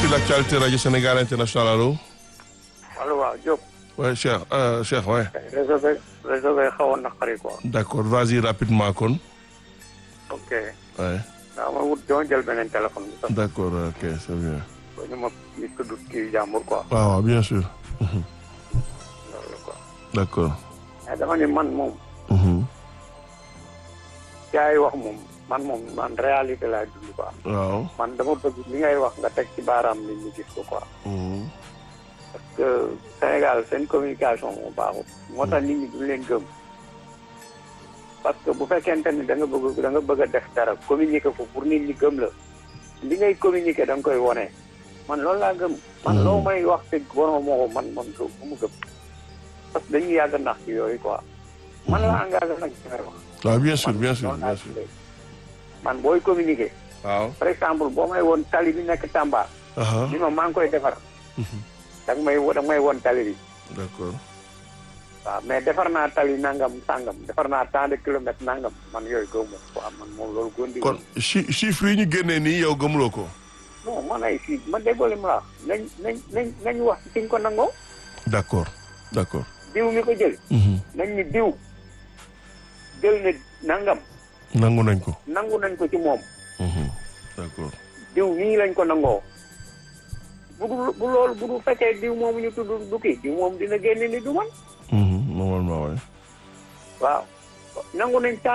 sur l'actualité Radio Sénégal International allo. allo waaw Diop. Ouais, Cheikh euh, Cheikh ouais. réseau bi réseau bi xawoon na xari quoi. D'accord vas-y rapidement kon. ok. Ouais. waaw ma wut dama jël beneen téléphone bi sax. D'accord ok c'est bien. ba ñu ma ñu tudd kii jàmbur quoi. waaw waaw bien sûr. loolu quoi. D'accord. mais dama ni man moom. Mhm. yaa yi wax moom man moom man réalité laay dund quoi. waaw. man dama bëgg li ngay wax nga teg ci baaraam nit ñi gis ko quoi. Mhm. parce que Sénégal seen communication moo baaxul. moo tax nit ñi duñ leen gëm. parce que bu fekkente ni da nga bëgg da nga bëgg a def dara communiquer ko pour nit ñi gëm la. li ngay communiquer da nga koy wone man loolu laa gëm. man loo may wax te wanoo moo ko man man du mu gëm. parce que dañuy yàgg nax ci yooyu quoi. man la engagé nag ci may wax. waaw bien sûr bien sûr loolu bien laa sûr. gisee. man booy communiquer. waaw. par exemple boo may woon tali bi nekk Tamba. aha li ma maa ngi koy defar. da nga may wo- da nga may woon tali bi. D'accord. waaw mais defar naa tali nangam sangam defar naa tant de kilomètres nangam man yooyu gëw ma ko am man moom loolu gondi kon chi chiffres yi ñu génnee nii yow gëmuloo ko. non man ay fii ma déggoo li ma la wax nañ nañ nañ nañ wax ci ñu ko nangoo D'accord d'accord. diw mi ko jël Mhm. nañ ni diw jël ne nangam nangu nañ ko. nangu nañ ko ci moom Mhm. D'accord. diw nii lañ ko nangoo bu dul bu loolu bu dul fekkee diw moomu ñu tudd du kii diw moom dina génne ni du man Mhm. Normalement ouais. waaw nangu nañ